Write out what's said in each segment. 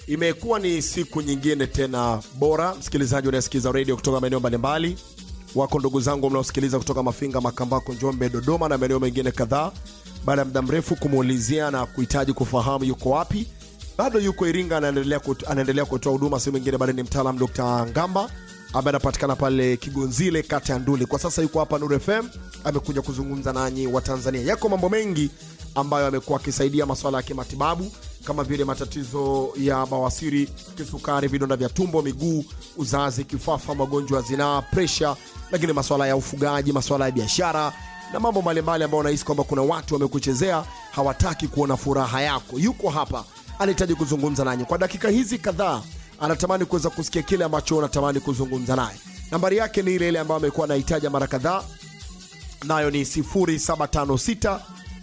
Imekuwa ni siku nyingine tena bora, msikilizaji unayesikiza redio kutoka maeneo mbalimbali. Wako ndugu zangu mnaosikiliza kutoka Mafinga, Makambako, Njombe, Dodoma na maeneo mengine kadhaa. Baada ya muda mrefu kumuulizia na kuhitaji kufahamu yuko wapi, bado yuko Iringa, anaendelea kut, anaendelea kutoa huduma. Sehemu nyingine bado ni mtaalam Dr. Ngamba ambaye anapatikana pale Kigonzile, kata ya Nduli. Kwa sasa yuko hapa Nuru FM, amekuja kuzungumza nanyi wa Tanzania. Yako mambo mengi ambayo amekuwa akisaidia masuala ya kimatibabu kama vile matatizo ya bawasiri, kisukari, vidonda vya tumbo, miguu, uzazi, kifafa, magonjwa ya zinaa, presha, lakini masuala ya ufugaji, masuala ya biashara na mambo mbalimbali ambayo unahisi kwamba kuna watu wamekuchezea, hawataki kuona furaha yako. Yuko hapa, anahitaji kuzungumza nanyi kwa dakika hizi kadhaa. Anatamani kuweza kusikia kile ambacho unatamani kuzungumza naye. Nambari yake ni ile ile ambayo amekuwa anahitaja mara kadhaa, nayo ni 0756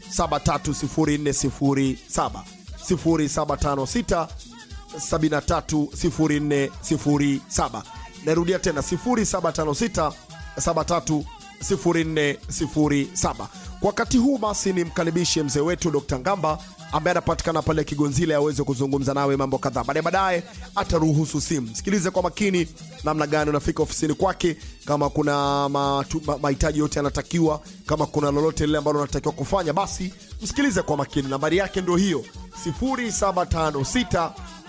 730407 0756 730407. Narudia tena 0756 730407. Kwa wakati huu basi nimkaribishe mzee wetu Dr. Ngamba ambaye anapatikana pale Kigonzile aweze kuzungumza nawe mambo kadhaa. Baadaye baadaye ataruhusu simu. Sikilize kwa makini namna gani unafika ofisini kwake, kama kuna matu- ma- mahitaji yote yanatakiwa, kama kuna lolote lile ambalo unatakiwa kufanya, basi msikilize kwa makini. Nambari yake ndio hiyo 0756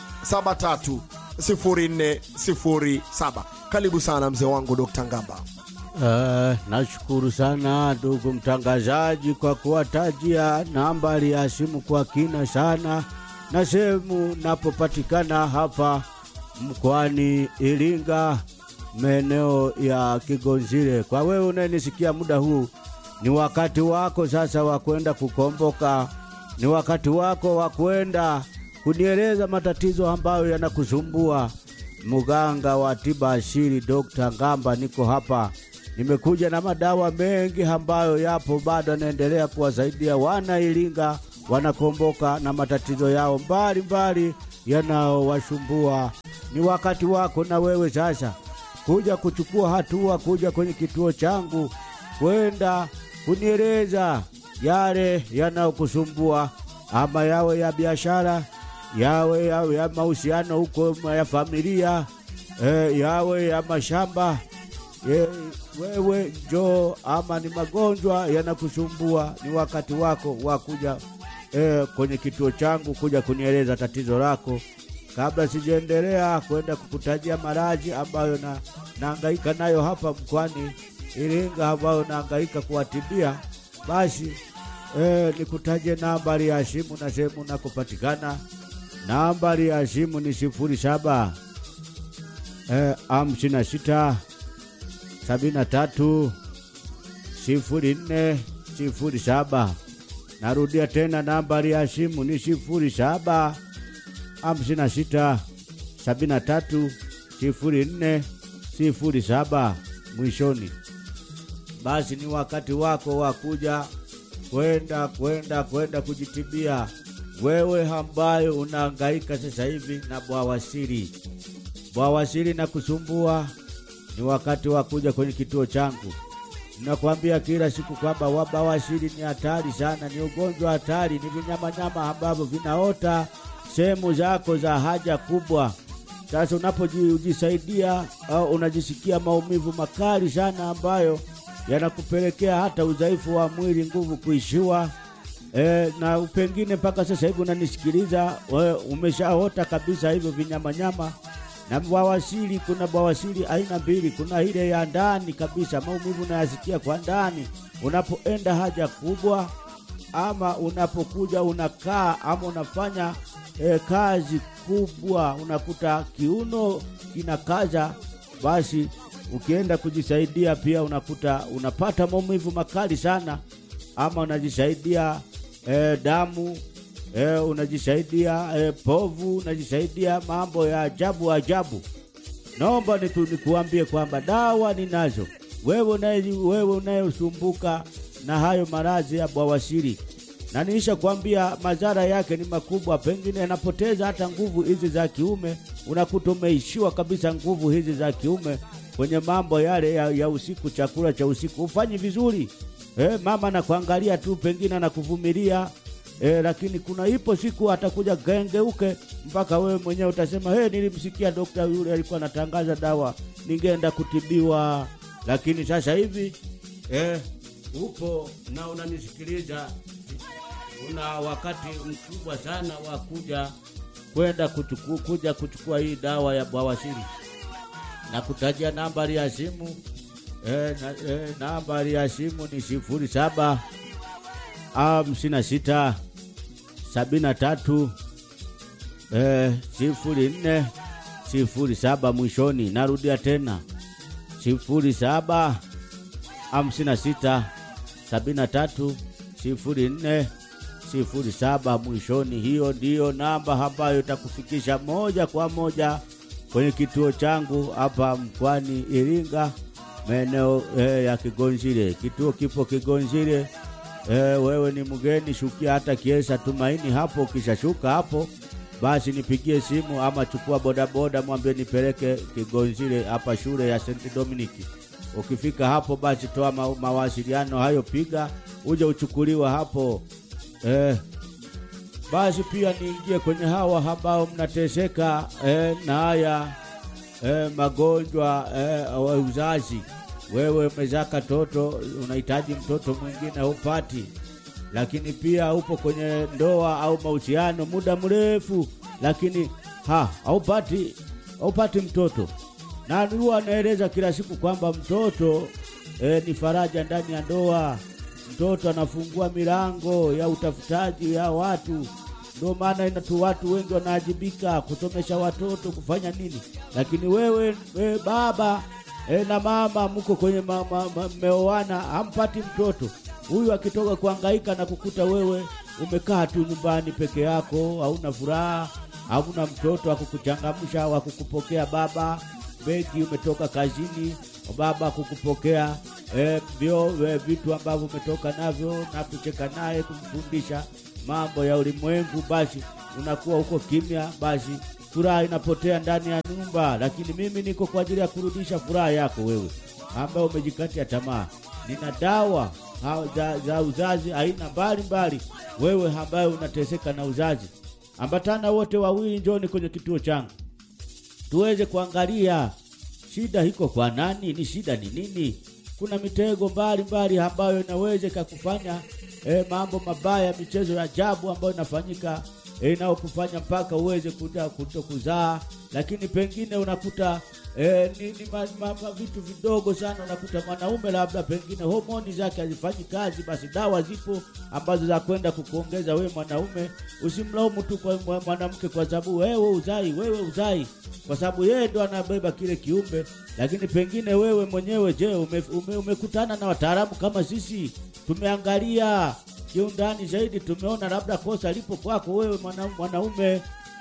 730407. Karibu sana mzee wangu Dr. Ngamba. Uh, nashukuru sana ndugu mtangazaji kwa kuwatajia nambari ya simu kwa kina sana na sehemu napopatikana hapa mkoani Iringa, maeneo ya Kigonzile. Kwa wewe unayenisikia muda huu, ni wakati wako sasa wa kwenda kukomboka, ni wakati wako wa kwenda kunieleza matatizo ambayo yanakusumbua. Muganga wa tiba asili Dr. Ngamba, niko hapa nimekuja na madawa mengi ambayo yapo bado anaendelea kuwasaidia wana Iringa wanakomboka na matatizo yao mbalimbali yanaowashumbua. Ni wakati wako na wewe sasa kuja kuchukua hatua, kuja kwenye kituo changu kwenda kunieleza yale yanayokusumbua, ama yawe ya biashara, yawe yawe ya mahusiano huko ya familia, e, yawe ya mashamba Ye, wewe njoo, ama ni magonjwa yanakusumbua, ni wakati wako wa kuja eh, kwenye kituo changu kuja kunieleza tatizo lako. Kabla sijaendelea kwenda kukutajia maradhi ambayo na naangaika nayo hapa mkoani Iringa, ambayo naangaika kuwatibia, basi eh, nikutaje nambari ya simu na sehemu nakupatikana. Nambari ya simu ni sifuri saba eh, hamsini na sita sabini na tatu sifuri nne sifuri saba. Narudia tena nambari ya simu ni sifuri saba hamsini na sita sabini na tatu sifuri nne sifuri saba mwishoni. Basi ni wakati wako wa kuja kwenda kwenda kwenda kujitibia, wewe ambayo unahangaika sasa hivi na bwawasiri. Bwawasiri na kusumbua ni wakati wa kuja kwenye kituo changu. Nakwambia kila siku kwamba wabawasiri ni hatari sana, ni ugonjwa hatari, ni vinyamanyama ambavyo vinaota sehemu zako za haja kubwa. Sasa unapojisaidia au unajisikia maumivu makali sana ambayo yanakupelekea hata udhaifu wa mwili, nguvu kuishiwa. E, na pengine mpaka sasa hivi unanisikiliza, wewe umeshaota kabisa hivyo vinyamanyama na bawasiri. Kuna bawasiri aina mbili, kuna ile ya ndani kabisa, maumivu unayasikia kwa ndani unapoenda haja kubwa, ama unapokuja unakaa ama unafanya e, kazi kubwa, unakuta kiuno kinakaza, basi ukienda kujisaidia pia unakuta unapata maumivu makali sana, ama unajisaidia e, damu e, unajisaidia e, povu, unajisaidia mambo ya ajabu ajabu. Naomba niku, nikuambie kwamba dawa ninazo. Wewe unaye wewe unayesumbuka na hayo maradhi ya bawasiri, na niisha kuambia madhara yake ni makubwa, pengine yanapoteza hata nguvu hizi za kiume, unakuta umeishiwa kabisa nguvu hizi za kiume kwenye mambo yale ya, ya usiku, chakula cha usiku ufanyi vizuri. Eh, mama nakuangalia tu, pengine anakuvumilia e, lakini kuna ipo siku atakuja gengeuke mpaka wewe mwenyewe utasema hey, nilimsikia dokta yule alikuwa anatangaza dawa ningeenda kutibiwa lakini sasa hivi eh, upo na unanisikiliza una wakati mkubwa sana wa kuja kwenda kuchuku, kuja kuchukua hii dawa ya bawasiri na kutajia nambari ya simu eh, na, eh, nambari ya simu ni sifuri saba hamsini na sita sabini na tatu eh, sifuri nne sifuri saba mwishoni. Narudia tena sifuri saba hamsini na sita sabini na tatu sifuri nne sifuri saba mwishoni. Hiyo ndiyo namba ambayo itakufikisha moja kwa moja kwenye kituo changu hapa mkoani Iringa, maeneo eh, ya Kigonzile. Kituo kipo Kigonzile. Eh, wewe ni mgeni, shukia hata Kiesa Tumaini hapo. Ukishashuka hapo, basi nipigie simu ama chukua bodaboda, mwambie nipeleke Kigonzile hapa shule ya St Dominic. Ukifika hapo, basi toa ma mawasiliano hayo, piga uje uchukuliwa hapo eh, basi pia niingie kwenye hawa ambao mnateseka eh, na haya eh, magonjwa eh, ya uzazi. Wewe umezaka toto, unahitaji mtoto mwingine haupati, lakini pia upo kwenye ndoa au mahusiano muda mrefu, lakini ha haupati haupati mtoto, na huwa anaeleza kila siku kwamba mtoto eh, ni faraja ndani ya ndoa. Mtoto anafungua milango ya utafutaji ya watu ndio maana inatu watu wengi wanaajibika kusomesha watoto kufanya nini, lakini wewe, wewe baba e, na mama mko kwenye mmeoana, hampati mtoto. Huyu akitoka kuhangaika na kukuta wewe umekaa tu nyumbani peke yako, hauna furaha, hauna mtoto wa kukuchangamsha, wa kukupokea baba begi, umetoka kazini, baba kukupokea e, vyo e, vitu ambavyo umetoka navyo na kucheka naye kumfundisha mambo ya ulimwengu, basi unakuwa huko kimya, basi furaha inapotea ndani ya nyumba. Lakini mimi niko kwa ajili ya kurudisha furaha yako wewe ambaye umejikatia tamaa. Nina dawa za, za uzazi aina mbalimbali. Wewe ambaye unateseka na uzazi, ambatana wote wawili, njoni kwenye kituo changu tuweze kuangalia shida iko kwa nani, ni shida ni nini. Kuna mitego mbalimbali ambayo inaweza ikakufanya E, mambo mabaya, michezo ya ajabu ambayo inafanyika e, inayokufanya mpaka uweze kuja kuto kuzaa, lakini pengine unakuta e, ni, ni ma, ma, ma, vitu vidogo sana. Unakuta mwanaume labda pengine homoni zake hazifanyi kazi, basi dawa zipo ambazo za kwenda kukuongeza wewe mwanaume. Usimlaumu tu kwa mwanamke kwa sababu wewe uzai, wewe uzai, kwa sababu yeye ndo anabeba kile kiumbe, lakini pengine wewe mwenyewe, je, ume, ume, umekutana na wataalamu kama sisi tumeangalia kiundani zaidi, tumeona labda kosa lipo kwako wewe mwanaume,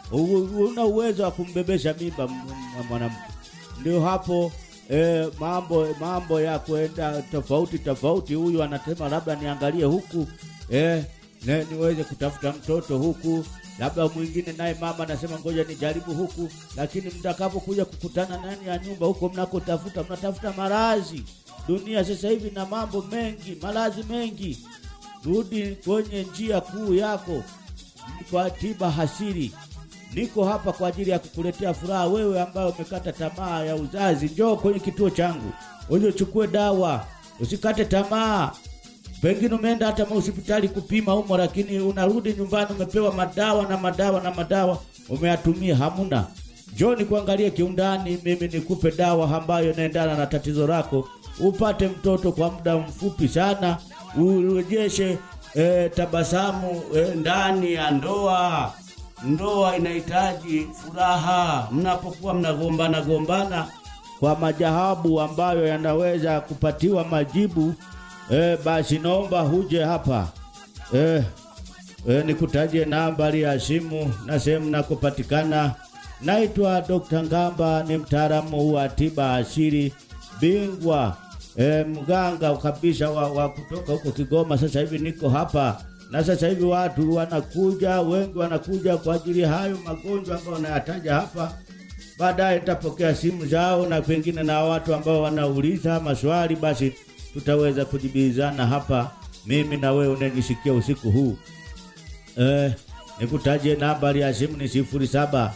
una uwezo wa kumbebesha mimba mwanamke. Ndio hapo e, mambo mambo ya kwenda tofauti tofauti. Huyu anasema labda niangalie huku e, ne, niweze kutafuta mtoto huku, labda mwingine naye mama anasema ngoja nijaribu huku, lakini mtakapokuja kukutana ndani ya nyumba huko mnakotafuta, mnatafuta marazi Dunia sasa hivi na mambo mengi, malazi mengi. Rudi kwenye njia kuu yako kwa tiba hasiri. Niko hapa kwa ajili ya kukuletea furaha wewe ambaye umekata tamaa ya uzazi. Njoo kwenye kituo changu uje uchukue dawa, usikate tamaa. Pengine umeenda hata hospitali kupima humo, lakini unarudi nyumbani umepewa madawa na madawa na madawa umeyatumia, hamuna. Njoo nikuangalie kiundani, mimi nikupe dawa ambayo inaendana na tatizo lako upate mtoto kwa muda mfupi sana, urejeshe e, tabasamu e, ndani ya ndoa. Ndoa inahitaji furaha. Mnapokuwa mnagombana gombana kwa majawabu ambayo yanaweza kupatiwa majibu e, basi naomba huje hapa e, e, nikutajie nambari ya simu na sehemu nakopatikana. Naitwa Dr. Ngamba, ni mtaalamu wa tiba asili bingwa E, mganga kabisa wa, wa kutoka huko Kigoma. Sasa hivi niko hapa na sasa hivi watu wanakuja wengi, wanakuja kwa ajili ya hayo magonjwa ambayo wanayataja hapa. Baadaye nitapokea simu zao na pengine na watu ambao wanauliza maswali, basi tutaweza kujibizana hapa, mimi na wewe unanisikia usiku huu. eh, nikutaje nambari ya simu ni sifuri saba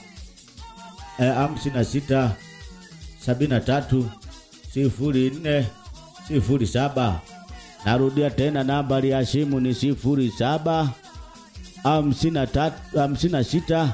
eh, hamsini na sita sabini na tatu sifuri nne sifuri saba. Narudia tena nambari ya simu ni sifuri saba hamsini na tatu hamsini na sita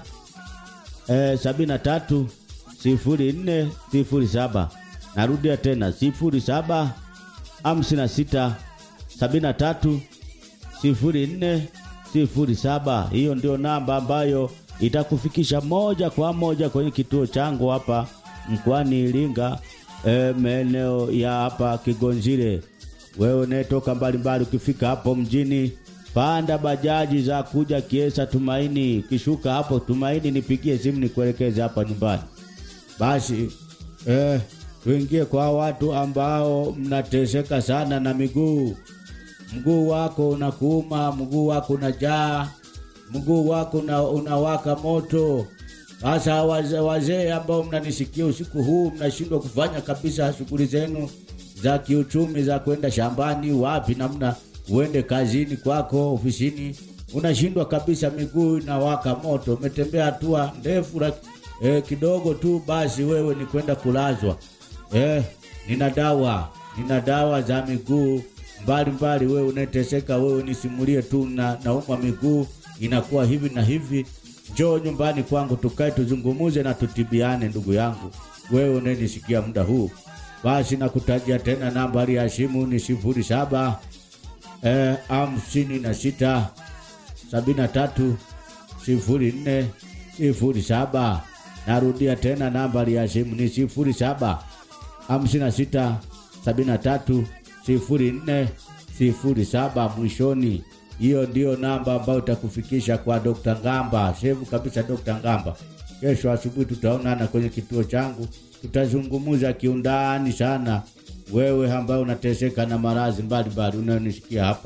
eh, sabini na tatu sifuri nne sifuri saba. Narudia tena sifuri saba hamsini na sita sabini na tatu sifuri nne sifuri saba. Hiyo ndio namba ambayo itakufikisha moja kwa moja kwenye kituo changu hapa mkoani Iringa, e, maeneo ya hapa Kigonzile. Wewe unayetoka mbalimbali, ukifika hapo mjini, panda bajaji za kuja Kiesa Tumaini. Ukishuka hapo Tumaini, nipigie simu nikuelekeze hapa nyumbani. Basi eh, tuingie kwa watu ambao mnateseka sana na miguu mguu wako unakuuma, mguu wako unajaa, mguu wako una, unawaka moto. Sasa wazee wazee ambao mnanisikia usiku huu, mnashindwa kufanya kabisa shughuli zenu za kiuchumi za kwenda shambani, wapi namna uende kazini kwako, ofisini, unashindwa kabisa, miguu inawaka moto, umetembea hatua ndefu la- eh, kidogo tu, basi wewe ni kwenda kulazwa. Eh, nina dawa, nina dawa za miguu mbalimbali. Wewe unateseka, wewe nisimulie tu na nauma miguu inakuwa hivi na hivi, njoo nyumbani kwangu tukae tuzungumuze na tutibiane, ndugu yangu, wewe unanisikia muda huu. Basi nakutajia tena nambari ya simu ni sifuri saba eh, hamsini na sita sabini na tatu sifuri nne sifuri saba. Narudia tena nambari ya simu ni sifuri saba hamsini na sita sabini na tatu sifuri nne sifuri saba mwishoni. Hiyo ndiyo namba ambayo itakufikisha kwa Dr. Ngamba. Sevu kabisa Dr. Ngamba. Kesho asubuhi tutaonana kwenye kituo changu, tutazungumuza kiundani sana, wewe ambaye unateseka na maradhi mbalimbali unayonisikia hapa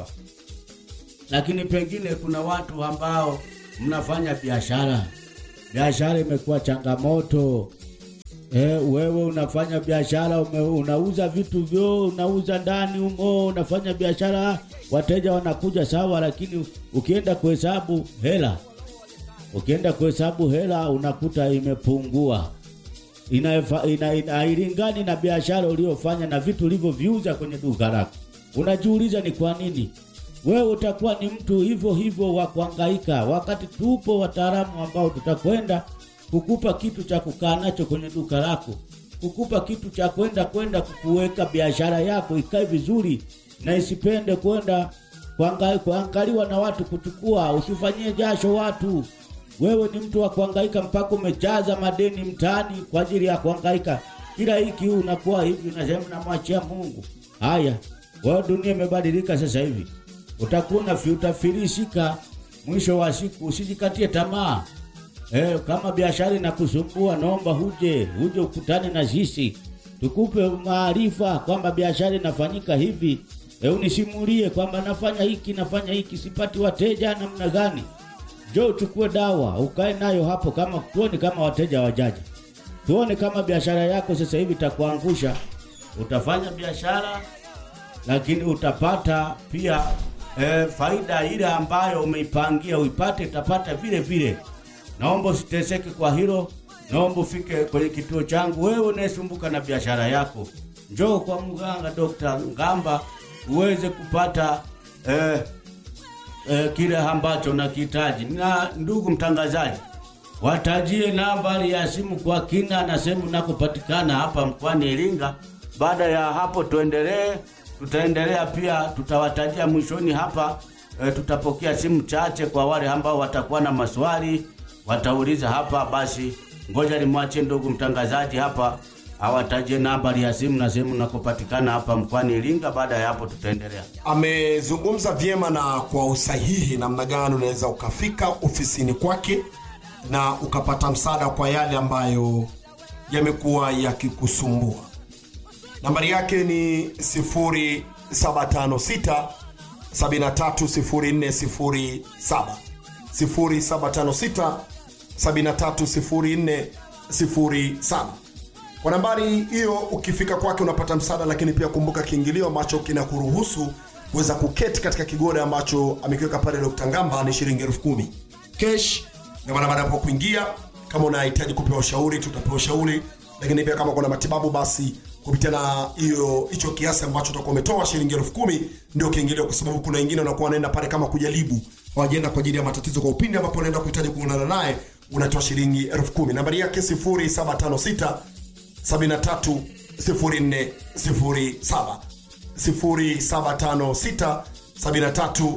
lakini pengine kuna watu ambao mnafanya biashara, biashara imekuwa changamoto. E, wewe unafanya biashara ume, unauza vitu vyo, unauza ndani umo, unafanya biashara, wateja wanakuja sawa, lakini ukienda kuhesabu hela, ukienda kuhesabu hela unakuta imepungua inaefa- ina, ina, hailingani na biashara uliyofanya na vitu ulivyoviuza kwenye duka lako. Unajiuliza ni kwa nini? Wewe utakuwa ni mtu hivyo hivyo wa kuhangaika, wakati tupo wataalamu ambao tutakwenda kukupa kitu cha kukaa nacho kwenye duka lako, kukupa kitu cha kwenda kwenda kukuweka biashara yako ikae vizuri na isipende kwenda kuanga- kuangaliwa na watu kuchukua. Usifanyie jasho watu. Wewe ni mtu wa kuhangaika mpaka umejaza madeni mtaani kwa ajili ya kuhangaika. Kila hiki unakuwa hivi, unasema namwachia Mungu. Haya, wewe dunia imebadilika sasa hivi, utakuwa unafi- utafilisika mwisho wa siku. Usijikatie tamaa. Eh, kama biashara inakusumbua, naomba huje huje ukutane na sisi tukupe maarifa kwamba biashara inafanyika hivi. Eh, unisimulie kwamba nafanya hiki nafanya hiki, sipati wateja namna gani? Njoo uchukue dawa ukae nayo hapo, kama tuone kama wateja wajaja, tuone kama biashara yako sasa hivi itakuangusha. Utafanya biashara lakini utapata pia eh, faida ile ambayo umeipangia uipate, utapata vile vile. Naomba usiteseke kwa hilo, naomba ufike kwenye kituo changu. Wewe unayesumbuka na biashara yako, njoo kwa mganga Dr. Ngamba uweze kupata eh, eh, kile ambacho nakihitaji. Na ndugu mtangazaji, watajie nambari ya simu kwa kina na sehemu nakopatikana hapa mkoani Iringa. Baada ya hapo tuendelee, tutaendelea pia, tutawatajia mwishoni hapa. E, tutapokea simu chache kwa wale ambao watakuwa na maswali watauliza hapa. Basi ngoja nimwachie ndugu mtangazaji hapa awatajie nambari ya simu na sehemu nakopatikana hapa mkoani Iringa. Baada ya hapo tutaendelea. amezungumza vyema na kwa usahihi namna gani unaweza ukafika ofisini kwake na ukapata msaada kwa yale ambayo yamekuwa yakikusumbua nambari yake ni 0756 730407 0756 730407 kwa nambari hiyo ukifika kwake unapata msaada lakini pia kumbuka kiingilio ambacho kinakuruhusu kuweza kuketi katika kigoda ambacho amekiweka pale Dr. Ngamba ni shilingi elfu kumi cash, na maana baada ya hapo kuingia, kama unahitaji kupewa ushauri tutapewa ushauri, lakini pia kama kuna matibabu basi kupitia na hiyo hicho kiasi ambacho utakuwa umetoa shilingi elfu kumi ndio kiingilio, kwa sababu kuna wengine wanakuwa wanaenda pale kama kujaribu, hawajaenda kwa ajili ya matatizo kwa upindi ambapo unaenda kuhitaji kuonana naye, unatoa shilingi elfu kumi. Nambari yake 0756 73 0407 0756 73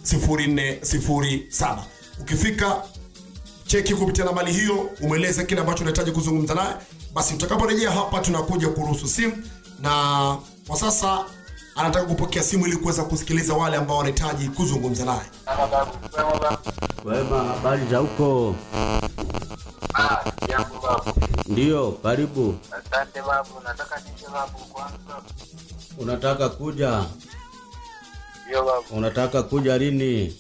0407. Ukifika cheki kupitia nambari hiyo, umweleze kile ambacho unahitaji kuzungumza naye. Basi utakaporejea hapa, tunakuja kuruhusu simu, na kwa sasa anataka kupokea simu ili kuweza kusikiliza wale ambao wanahitaji kuzungumza naye. Kama babu, kama babu. Wema, habari za huko? Ah, jambo babu. Ndiyo, karibu. Asante babu, nataka nije babu kwanza. Unataka kuja? Ndio babu, Unataka kuja lini?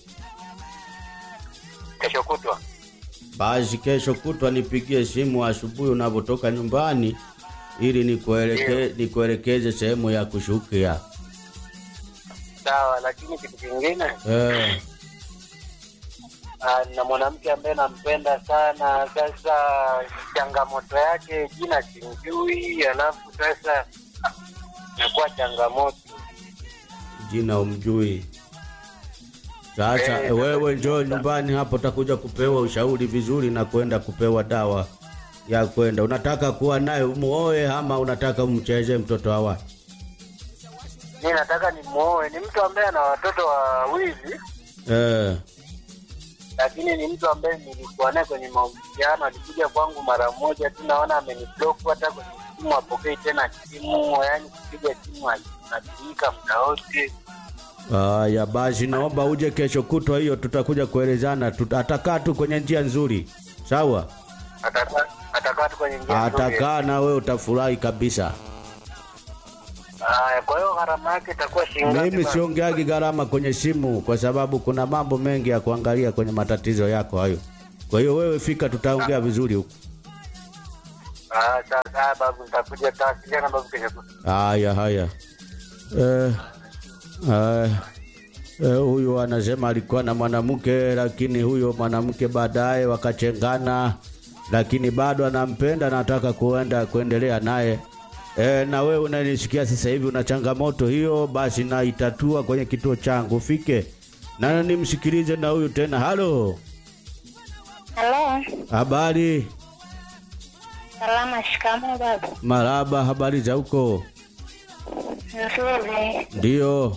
kesho kutwa. Basi kesho kutwa nipigie simu asubuhi unapotoka nyumbani ili nikueleke, nikuelekeze sehemu ya kushukia. Sawa, lakini kitu kingine Eh, ah, na mwanamke ambaye nampenda sana. Sasa changamoto yake jina simjui, alafu sasa nakuwa changamoto. jina umjui. Sasa Eh, wewe njoo nyumbani hapo, utakuja kupewa ushauri vizuri na kwenda kupewa dawa ya kwenda. Unataka kuwa naye umuoe ama unataka umcheze mtoto wa watu? Mi nataka nimuoe, ni mtu ambaye ana watoto wawili, Eh, lakini ni mtu ambaye nilikuwa naye kwenye mahusiano. Alikuja kwangu mara moja tu, naona ameniblock, hata kwenye simu apokei tena simu, yaani kupiga simu anatumika muda wote. haya basi, naomba uje kesho kutwa hiyo, tutakuja kuelezana. Tuta- Atakaa tu kwenye njia nzuri, sawa? Atakaa atakaa tu kwenye njia nzuri. Atakaa na wewe utafurahi kabisa. Haya, kwa hiyo gharama yake itakuwa shilingi ngapi Mimi bana? siongeagi gharama kwenye simu kwa sababu kuna mambo mengi ya kuangalia kwenye matatizo yako hayo. Kwa hiyo wewe fika, tutaongea vizuri huko. Ah, sawa sawa babu, nitakuja tawasiliana babu kesho kutwa. Haya haya. Eh, eh, eh, huyu anasema alikuwa na mwanamke lakini huyo mwanamke baadaye wakachengana, lakini bado anampenda, anataka kuenda kuendelea naye. E, na wewe unanisikia sasa hivi una changamoto hiyo, basi naitatua kwenye kituo changu, ufike na nimsikilize na huyu tena. Halo, Halo, habari? salama. Shikamoo babu. Maraba, habari za huko? Nzuri. Ndio.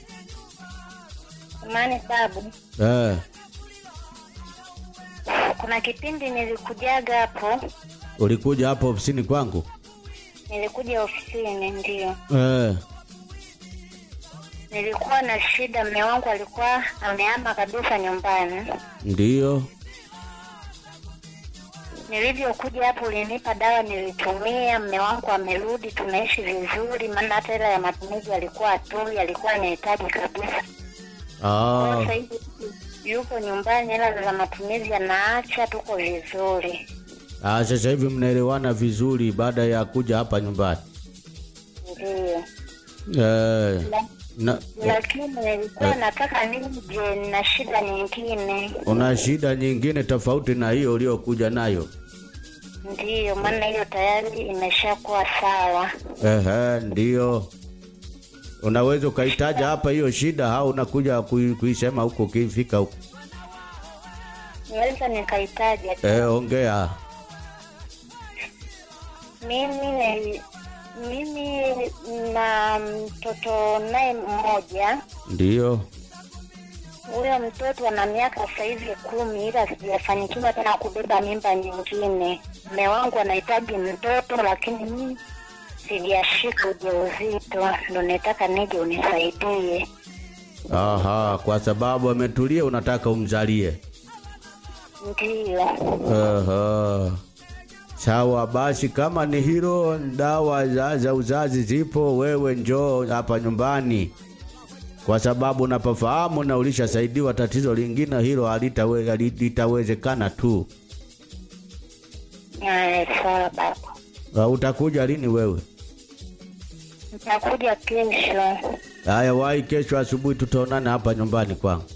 Amani babu, Eh, kuna kipindi nilikujaga hapo, ulikuja hapo ofisini kwangu? nilikuja ofisini, ndio Eh, nilikuwa na shida. Mme wangu alikuwa amehama kabisa nyumbani. ndio. Nilivyokuja hapo, ulinipa dawa, nilitumia. Mme wangu amerudi, tunaishi vizuri, maana hata hela ya matumizi alikuwa atoi, alikuwa anahitaji kabisa. Kwa Ah, Sasa hivi yupo nyumbani, hela za matumizi anaacha, tuko vizuri. ah, sasa hivi mnaelewana vizuri baada ya kuja hapa nyumbani. Ndio. Eh, na, lakini nilikuwa nataka nije na shida nyingine, una shida nyingine tofauti na hiyo uliokuja nayo? ndiyo maana hiyo tayari imeshakuwa sawa. Ehe, ndio. Unaweza ukaitaja hapa hiyo shida au unakuja kui- kuisema huko ukifika huko? Naweza nikaitaja tu. Eh, ongea. Mimi ni- mimi na mtoto naye mmoja. Ndio. Huyo mtoto ana miaka sasa hivi kumi, ila sijafanikiwa tena kubeba mimba nyingine. Mme wangu anahitaji mtoto, lakini mimi sijashika ujauzito, ndo nataka nije unisaidie. Aha, kwa sababu ametulia unataka umzalie. Ndiyo. Aha. Sawa basi, kama ni hilo, dawa za, za uzazi zipo. Wewe njoo hapa nyumbani, kwa sababu unapofahamu na ulishasaidiwa. Tatizo lingine hilo halitawe- hali- litawezekana tu. Haya, sawa baba, Uh, utakuja lini wewe? nitakuja kesho. Haya, wahi kesho asubuhi tutaonana hapa nyumbani kwangu.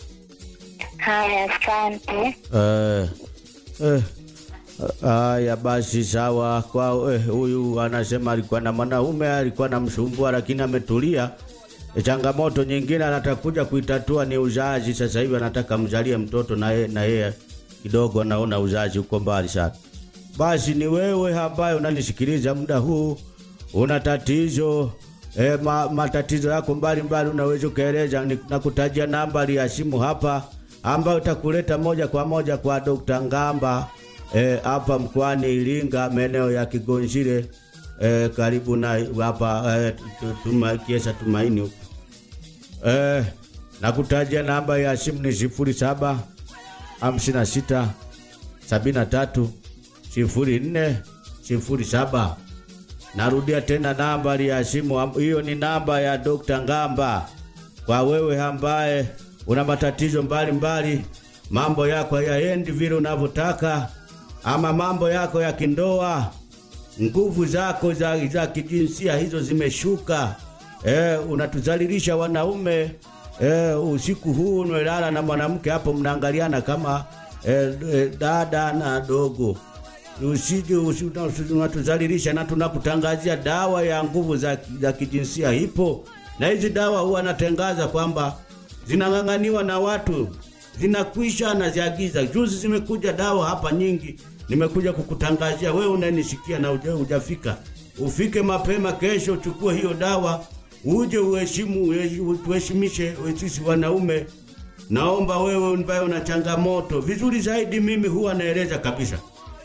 Haya, asante. Eh, eh, haya basi sawa. Kwa eh, huyu anasema alikuwa na mwanaume alikuwa namsumbua, lakini ametulia. E, changamoto nyingine anataka kuja kuitatua ni uzazi. Sasa hivi anataka mzalie mtoto na yeye na yeye kidogo anaona uzazi uko mbali sana. Basi ni wewe ambaye unanisikiliza muda huu, una tatizo e, ma, matatizo yako mbalimbali, unaweza ukaeleza, ni- nakutajia nambari ya simu hapa ambayo itakuleta moja kwa moja kwa Dr. Ngamba eh, hapa mkoani Iringa, maeneo ya Kigonzile eh, karibu na hapa eh, tu- tuma, Kiesa Tumaini huko eh, nakutajia namba ya simu ni sifuri saba hamsini na sita sabini na tatu sifuri nne sifuri saba. Narudia tena nambari ya simu am- hiyo, ni namba ya Dr. Ngamba kwa wewe ambaye una matatizo mbalimbali, mambo yako hayaendi vile unavyotaka, ama mambo yako ya kindoa, nguvu zako za, za kijinsia hizo zimeshuka, eh, unatuzalilisha wanaume eh, usiku huu unalala na mwanamke hapo, mnaangaliana kama eh, eh, dada na dogo usije usi- usi- unatuzalilisha na tunakutangazia dawa ya nguvu za, za kijinsia ipo, na hizi dawa huwa natangaza kwamba zinang'ang'aniwa na watu zinakwisha, naziagiza. Juzi zimekuja dawa hapa nyingi, nimekuja kukutangazia wewe unanisikia na uja hujafika, ufike mapema kesho, uchukue hiyo dawa uje uheshimu, uhe- tuheshimishe sisi wanaume. Naomba wewe ambaye una changamoto vizuri zaidi, mimi huwa naeleza kabisa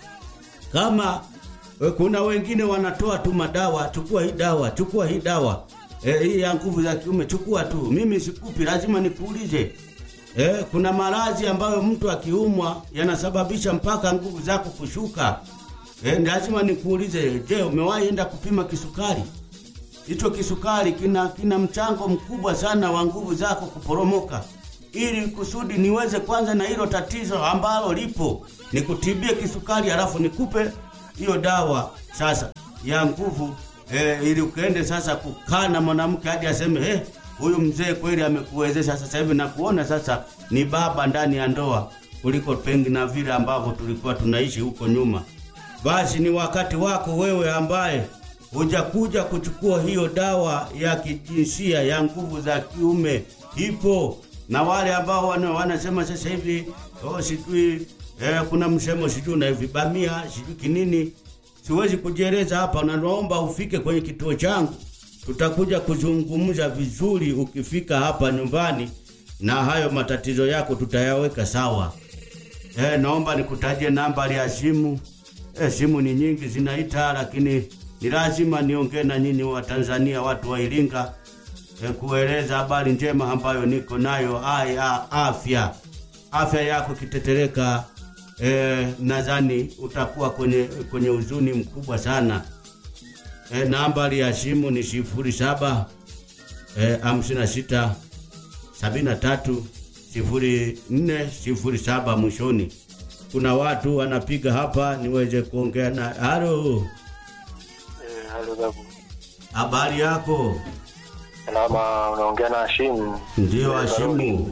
kama e, kuna wengine wanatoa tu madawa, chukua hii dawa, chukua hii dawa e, hii ya nguvu za kiume, chukua tu. Mimi sikupi, lazima nikuulize. E, kuna maradhi ambayo mtu akiumwa yanasababisha mpaka nguvu zako kushuka. E, lazima nikuulize, je, umewahi enda kupima kisukari? Hicho kisukari kina kina mchango mkubwa sana wa nguvu zako kuporomoka. Ili kusudi niweze kwanza na hilo tatizo ambalo lipo, nikutibie kisukari halafu nikupe hiyo dawa sasa ya nguvu eh, ili ukaende sasa kukaa na mwanamke hadi aseme eh, huyu mzee kweli amekuwezesha sasa hivi na kuona sasa ni baba ndani ya ndoa kuliko pengi na vile ambavyo tulikuwa tunaishi huko nyuma. Basi ni wakati wako wewe ambaye hujakuja kuchukua hiyo dawa ya kijinsia ya nguvu za kiume ipo, na wale ambao wana, wanasema sasa hivi oh, sijui eh, kuna msemo sijui unaivibamia sijui kinini, siwezi kujieleza hapa, na naomba ufike kwenye kituo changu, tutakuja kuzungumza vizuri ukifika hapa nyumbani, na hayo matatizo yako tutayaweka sawa. Eh, naomba nikutajie nambari ya simu. Eh, simu ni nyingi zinaita, lakini ni lazima niongee na nyinyi wa Tanzania, watu wa Iringa, eh, kueleza habari njema ambayo niko nayo aya afya. Afya yako kitetereka, eh, nadhani utakuwa kwenye kwenye huzuni mkubwa sana. Eh, nambari ya simu ni sifuri saba eh, hamsini na sita sabini na tatu sifuri nne sifuri saba mwishoni. Kuna watu wanapiga hapa niweze kuongea na. Halo, Eh, halo babu. habari yako? Salama, unaongea na Hashim. Ndio Hashimu.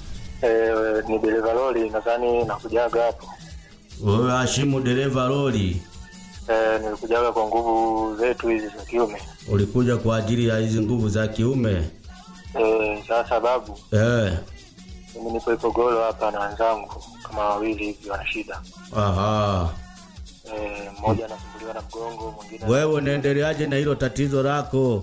Eh, ni dereva lori, nadhani nakujaga hapo. Wewe Hashimu, dereva lori, Eh, nilikujaga kwa nguvu zetu hizi za kiume. ulikuja kwa ajili ya hizi nguvu za kiume Eh, sasa babu, eh? mimi nipo Ipogolo hapa na wenzangu kama wawili hivi wana shida. Aha, Eh, mmoja anasumbuliwa na mgongo, mwingine wewe unaendeleaje na hilo tatizo lako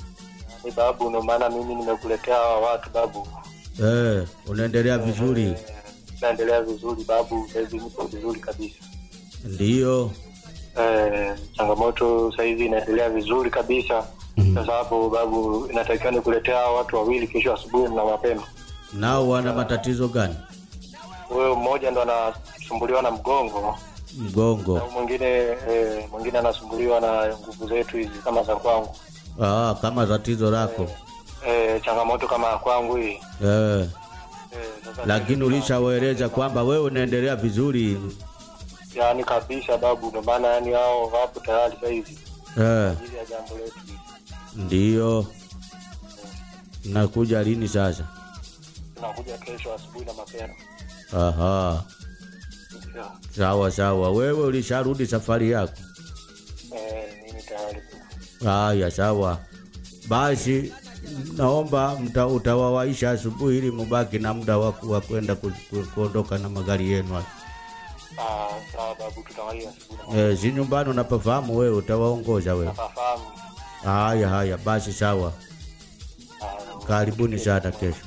ni babu, ndio maana mimi nimekuletea hawa watu babu. eh? Unaendelea vizuri? Eh, naendelea vizuri babu, sasa hivi nipo vizuri kabisa. Ndiyo. Eh, changamoto sasa hivi inaendelea vizuri kabisa. Sasa hapo babu, inatakiwa nikuletea hawa watu wawili kesho asubuhi na mapema. Nao wana matatizo gani? Huyo mmoja ndo anasumbuliwa na mgongo Mgongo. na mwingine eh, mwingine anasumbuliwa na nguvu zetu hizi kama za kwangu. Ah, kama tatizo lako Eh, changamoto kama ya kwangu hii eh. eh, sasa Lakini ulishawaeleza kwamba wewe unaendelea vizuri yani kabisa babu, ndio maana yani hao wapo tayari sasa hivi eh. ajili ya jambo letu hili. Ndiyo. Mnakuja lini sasa? Tunakuja kesho asubuhi na mapema. Aha, Ndio. sawa sawa. Wewe ulisharudi safari yako? Eh, mimi tayari. Haya, sawa. Basi naomba mta, utawawaisha asubuhi ili mubaki na muda wa ku- wa kwenda ku- ku- kuondoka na magari yenu. haya. Ah, sawa babu, tutawalia asubuhi na Eh, si nyumbani unapafahamu wewe, utawaongoza wewe. Nafahamu. Haya haya, basi sawa. Ah, Karibuni sana kesho.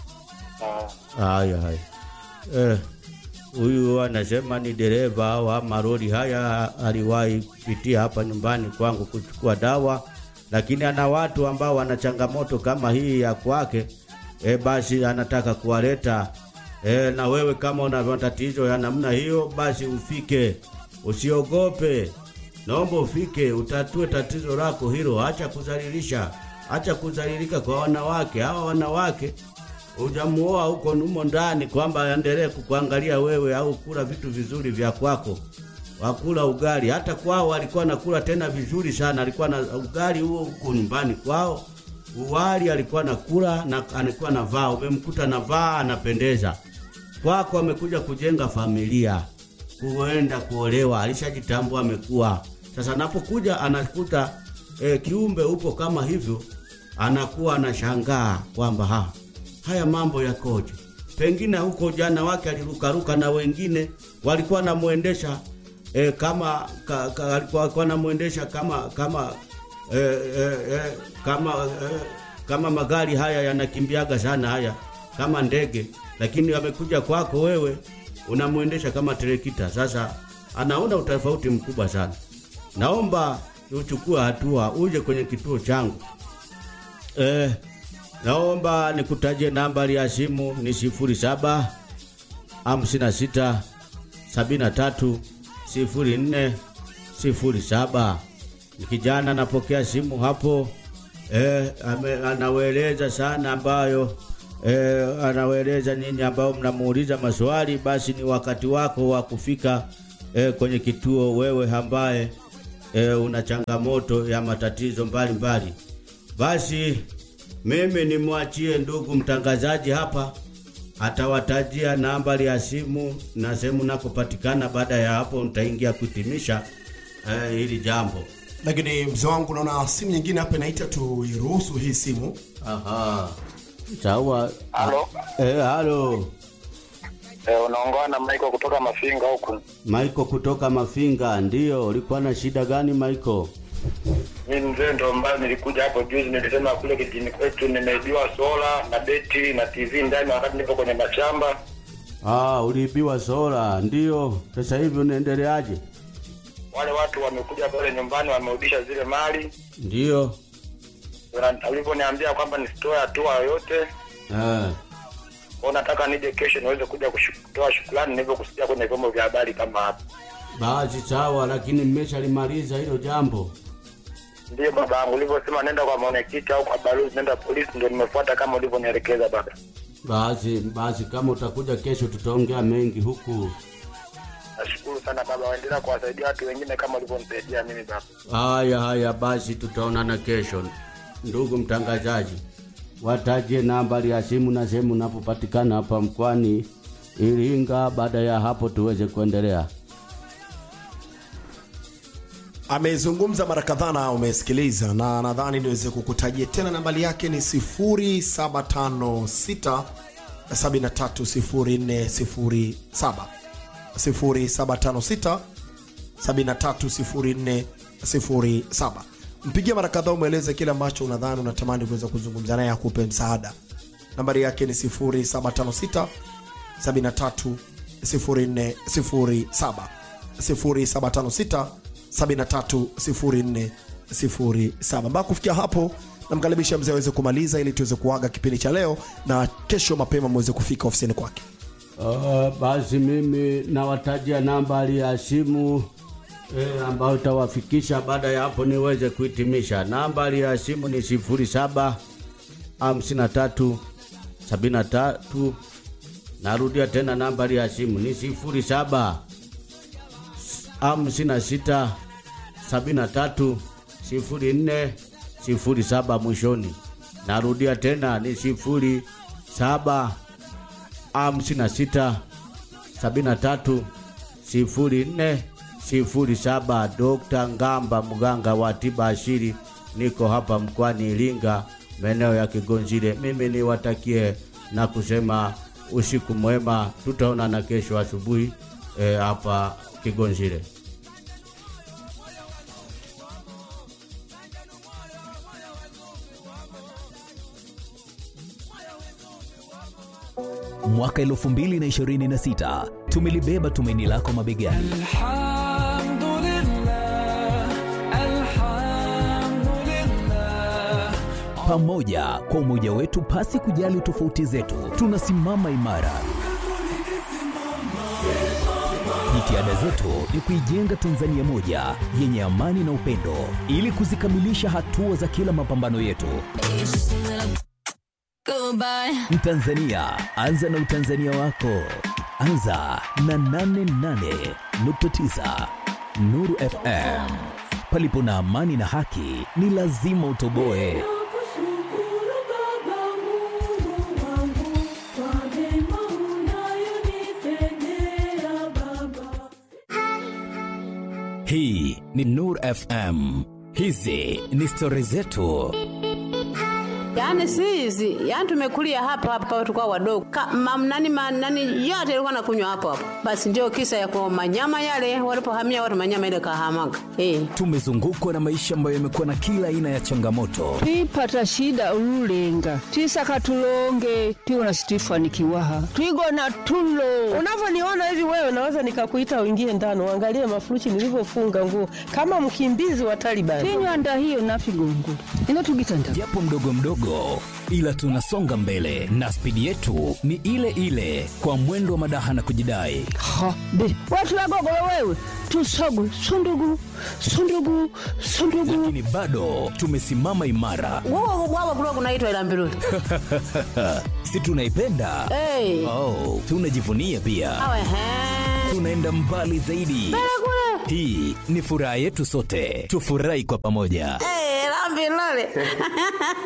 ah, Haya haya. Eh, huyu anasema ni dereva au ama lori haya, aliwahi pitia hapa nyumbani kwangu kuchukua dawa, lakini ana watu ambao wana changamoto kama hii ya kwake. E, basi anataka kuwaleta e, na wewe kama una matatizo ya namna hiyo, basi ufike, usiogope, naomba ufike utatue tatizo lako hilo. Acha kuzalilisha, acha kuzalilika kwa wanawake. Hawa wanawake hujamuoa huko numo ndani kwamba aendelee kukuangalia wewe au kula vitu vizuri vya kwako, wakula ugali. Hata kwao alikuwa nakula tena vizuri sana, alikuwa na ugali huo huko nyumbani kwao, uwali alikuwa nakula na alikuwa navaa, umemkuta navaa anapendeza. Kwako amekuja kujenga familia, kuenda kuolewa, alishajitambua amekuwa. Sasa anapokuja anakuta e, kiumbe upo kama hivyo, anakuwa anashangaa kwamba ha, haya mambo yakoje? Pengine huko jana wake alirukaruka na wengine walikuwa namuendesha e, kama ka, ka, alikuwa alikuwa namuendesha kama kama e, e, e, kama e, kama magari haya yanakimbiaga sana haya kama ndege, lakini amekuja kwako wewe unamwendesha kama terekita. Sasa anaona utofauti mkubwa sana. Naomba uchukue hatua, uje kwenye kituo changu eh, naomba nikutajie nambari ya simu ni sifuri saba hamsini na sita sabini na tatu sifuri nne sifuri saba. Ni kijana anapokea simu hapo eh, ame, anaweleza sana ambayo eh, anaweleza nyinyi ambao mnamuuliza maswali, basi ni wakati wako wa kufika eh, kwenye kituo, wewe ambaye eh, una changamoto ya matatizo mbalimbali mbali. Basi mimi nimwachie ndugu mtangazaji hapa, atawatajia nambari ya simu na sehemu nakopatikana. Baada ya hapo, nitaingia kuhitimisha eh, hili jambo. lakini mzee wangu naona simu nyingine hapa inaita tuiruhusu hii simu Aha, sawa. Halo. Eh, halo Eh, unaongea na Michael kutoka Mafinga huku. Maiko kutoka Mafinga. Ndio, ulikuwa na shida gani Maiko? Mimi mzee ndo ambaye nilikuja hapo juzi, nilisema kule kijini kwetu nimeibiwa sola na beti na TV ndani wakati nipo kwenye mashamba. Ah, uliibiwa sola. Ndio, sasa hivi unaendeleaje? Wale watu wamekuja pale nyumbani wamerudisha zile mali. Ndio. Wana- Walivyoniambia kwamba nisitoe hatua yoyote, Eh, kwa nataka nije kesho niweze kuja kushu- kutoa shukrani nilivyokusikia kwenye vyombo vya habari kama hapa. basi sawa, lakini mmeshalimaliza hilo jambo. Ndiyo baba yangu, ulivyosema nenda kwa mwenyekiti au kwa balozi, nenda polisi, ndio nimefuata kama ulivyonielekeza baba. Basi basi, kama utakuja kesho, tutaongea mengi huku. Nashukuru sana baba, waendelea kuwasaidia watu wengine kama ulivyonisaidia mimi baba. Haya haya, basi tutaonana kesho. Ndugu mtangazaji, wataje nambari ya simu na sehemu unapopatikana hapa mkoani Iringa. Baada ya hapo tuweze kuendelea. amezungumza mara kadhaa na umesikiliza na nadhani niweze kukutajia tena nambari yake ni 0756 730407 0756 730407 mpigie mara kadhaa umweleze kile ambacho unadhani unatamani kuweza kuzungumza naye akupe msaada nambari yake ni 0756 730407 0756 730407 mpaka kufikia hapo namkaribisha mzee aweze kumaliza ili tuweze kuaga kipindi cha leo na kesho mapema mweze kufika ofisini kwake Uh, basi mimi nawatajia nambari ya simu eh, ambayo itawafikisha. Baada ya hapo niweze kuhitimisha. Nambari ya simu ni sifuri saba hamsini na tatu sabini na tatu. Narudia tena nambari ya simu ni sifuri saba hamsini na sita sabini na tatu sifuri nne sifuri saba mwishoni. narudia tena ni sifuri saba hamsini na sita sabini na tatu sifuri nne sifuri saba. Dokta Ngamba, mganga wa tiba asili, niko hapa mkoani Iringa, maeneo ya Kigonzile. Mimi niwatakie na kusema usiku mwema, tutaonana kesho asubuhi eh, hapa Kigonzile. Mwaka 2026 tumelibeba tumaini lako mabegani. الحمد لله الحمد لله Pamoja kwa umoja wetu, pasi kujali tofauti zetu, tunasimama imara. Jitihada zetu ni kuijenga Tanzania moja yenye amani na upendo, ili kuzikamilisha hatua za kila mapambano yetu. Goodbye. Mtanzania, anza na utanzania wako. Anza na 88.9 Nuru FM. Palipo na amani na haki, ni lazima utoboe. Nakushukuru Baba Mungu wangu kwa mema unayonitendea Baba. Hii ni Nuru FM. Hizi ni stori zetu. Yaani si hizi, yaani tumekulia hapa hapa tukao wadogo. Ka, mam, nani, ma, nani yote ilikuwa nakunywa hapo hapo. Basi ndio kisa ya kwa manyama yale walipohamia watu manyama ile kahamaga. Eh. Tumezungukwa na maisha ambayo yamekuwa na kila aina ya changamoto, twipata shida ululenga twisaka tulonge twiwona situifanikiwaha twigona tulo Unavyoniona hivi wewe, naweza nikakuita uingie ndani uangalie mafurushi nilivyofunga nguo kama mkimbizi wa Taliban. tinywanda hiyo nafigongo inotugitanda japo mdogo mdogo, ila tunasonga mbele na spidi yetu ni ile ile, kwa mwendo wa madaha na kujidai. ha be watu wagogolo wewe tusogo sundugu sundugu sundugu Lakini bado tumesimama imara, Wao wao kulikuwa kunaitwa ila mbiruli. si tunaipenda? Eh. Oh, tunajivunia pia, Awe he. tunaenda mbali zaidi. Hii ni furaha yetu sote, tufurahi kwa pamoja. Eh, la mbiruli.